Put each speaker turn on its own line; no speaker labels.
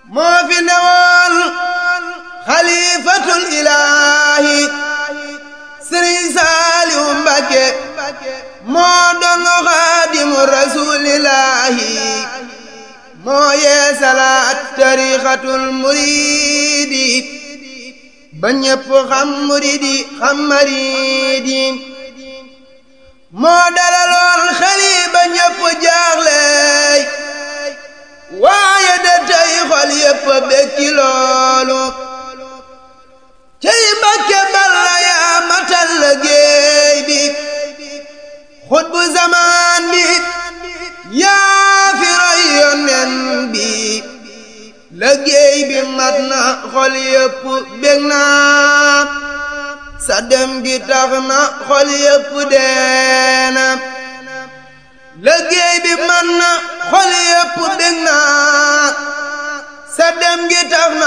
moo fi newoon xalifatul ilaahi sëriñ saaliw mbakke moo doon xaadimu rasuulillaahi moo yee salaat tariixatul muriidi ba ñépp xam muriidi xam mariidi moo dalaloon xeli ba ñépp jaaxleey waaye de tey xol yépp bekki loolu cey Mbàkke Balla yaa matal liggéey bi xutbu zamaan bi yaa fi roy yonen bi liggéey bi mat na xol yépp bég na sa dem gi tax na xol yépp deena liggéey bi mat na xol yépp bég na sa dem gi tax